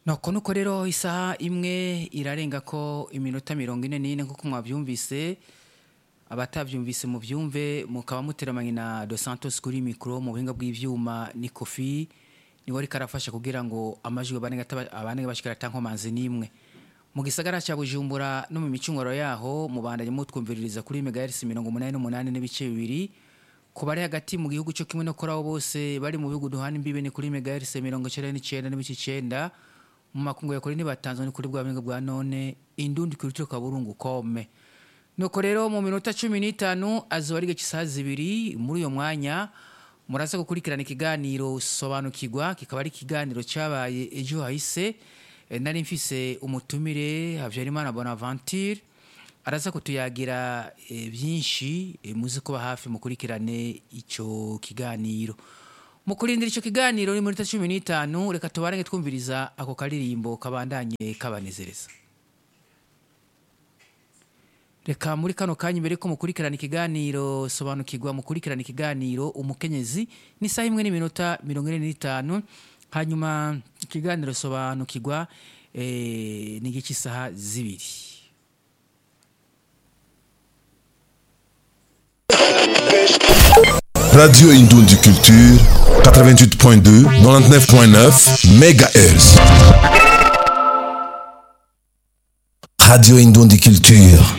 nuko nuko rero isaha imwe irarenga ko iminota mirongo ine n'ine nk'uko mwabyumvise abatabyumvise mu byumve mukaba muteramanye na dos santos kuri mikoro mu buhinga bw'ibyuma ni kofi niwe ariko arafasha kugira ngo amajwi abane bashikara atankomanzi n'imwe mu gisagara cya bujumbura no mu micunguro yaho mubandanye mutwumviririza kuri megahertz mirongo umunani n'umunani n'ibice bibiri ku bari hagati mu gihugu cyo kimwe no kuri abo bose bari mu bihugu duhana imbibe ni kuri megahertz mirongo icyenda n'icyenda n'ibice icyenda mu makungu ya kuri ntibatanzwe ni kuri bwa buhinga bwa none indundi kuri cyo kaburungu kome nuko rero mu minota cumi n'itanu azuba ari isaha zibiri muri uyo mwanya muraza gukurikirana ikiganiro sobanukirwa kikaba ari ikiganiro cyabaye ejo hahise nari mfise umutumire habyarimana bonaventure araza kutuyagira byinshi muzi kuba hafi mukurikirane icyo kiganiro mu kurindira icyo kiganiro ni minota cumi n'itanu reka tubarange twumviriza ako karirimbo kabandanye kabanezereza reka muri kano kanya mbere ko mukurikirana ikiganiro sobanukirwa mukurikirana ikiganiro umukenyezi n'isaha imwe n'iminota mirongo ine n'itanu hanyuma ikiganiro sobanukirwa ni igice isaha zibiri Radio Indundi Culture 88.2 99.9 MHz Radio Indundi Culture